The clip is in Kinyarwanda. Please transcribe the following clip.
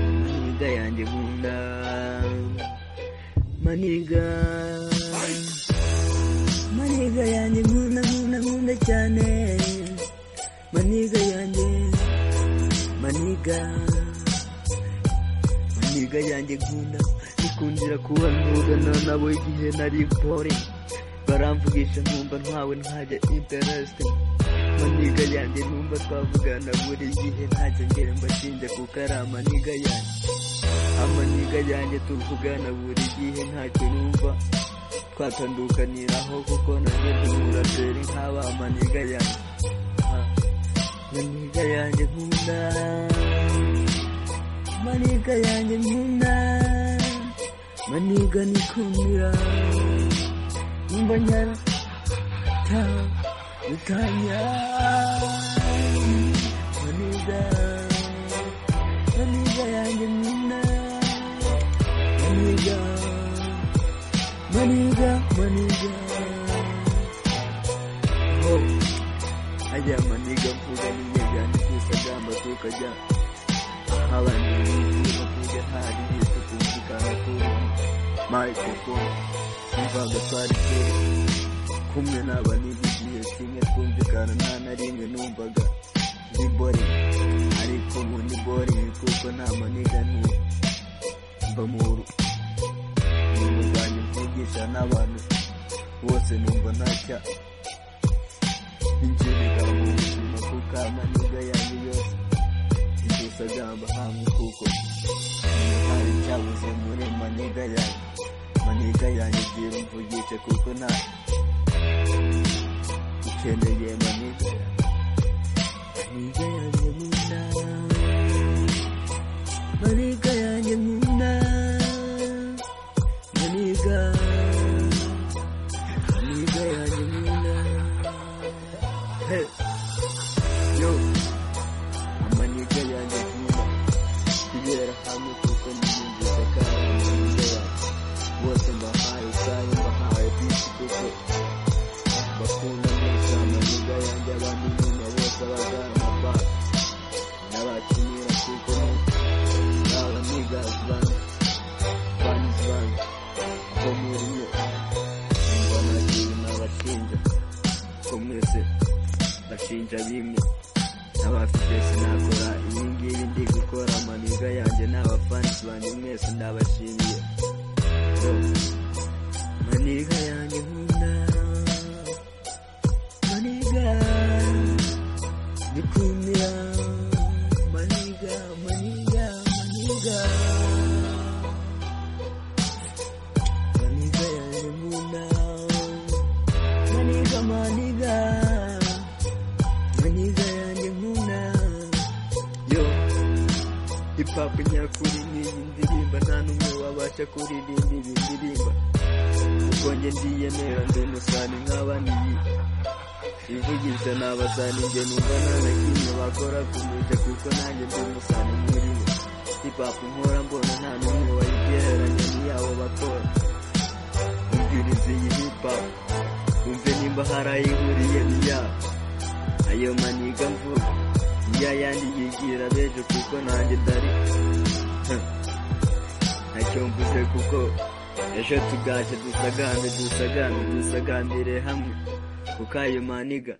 imbwa yanjye mu nda maniga maniga yanjye nkunda nkunda nkunda cyane maniga yanjye maniga maniga yanjye nkunda bikundira kuhanugana nabo igihe nari bore baramvugisha nkumva ntwawe ntajya intereste maniga yanjye numva twavugana buri gihe ntacyo ngere mbashinja kuko ari amaniga yanjye amaniga yanjye tuvugana buri gihe ntacyo numva twatandukaniraho kuko nanjye tumuraperi nk'aba amaniga yanjye Ah, maniga yanjye nkunda maniga yanjye nkunda maniga nikundira numva nyara ta bitanya maniga maniga yanjye nkunda maniga maniga maniga oh ajya maniga mvuga n'inyegani kwisagamba tukajya abandi bavuga hari yose kumvikana kuri microphone imvaga twari kera kumwe n'abaniga igihe kimwe twumvikana nta na rimwe numvaga ndi bore ariko ubu ndi bore kuko nta maniga n'ubu mba muru ni uburwanyi bwigisha n'abantu bose numva ntacya ingereka mu buzima kuko amaniga yanjye yose indusagamba hamwe kuko hari cyabuze muri maniga yanjye maniga yanjye igira umvugishe kuko nta ukeneye maniga yanjye maniga yanjye nkunda maniga yanjye nkunda maniga maniga yanjye nkunda Hey, yo, amaniga yanjye nkunda kugera hamwe kuko niyumvise kandi amaniga yanjye bose mbahaye isaha mbahaye bisi kuko bakunda neza amaniga yanjye abandi nyuma bose abagara amabara n'abakinira kuko ni abaniga zibana bani zibana ko muri mwe ngo nagira n'abashinja ko mwese bashinja bimwe n'abafite sinakora iyi ngiyi ndi gukora amaniga yanjye n'abafansi banjye mwese ndabashimiye Yo, maniga yanjye nkunda maniga ndikumira maniga maniga maniga maniga yanjye nkunda maniga maniga maniga yanjye nkunda yo hip hop nyakuri ni iyi ndirimba nta n'umwe wabasha kuririmba iyi ndirimba kuko njye ndiyemera ndi umusani nk'abandi ivugisha n'abasani njye numva nta na kimwe bakora kumurusha kuko nanjye ndi umusani muri bo hip hop nkora mbona nta n'umwe wayigereranya n'iyabo bakora umviriza iyi hip hop wumve nimba hari ayihuriye n'iyabo ayo maniga mvuga ya yandi yigira bejo kuko nanjye ndari Huh. ntacyo mvuze kuko ejo tugaje dusagambe dusagambe dusagambire hamwe kuko ayo maniga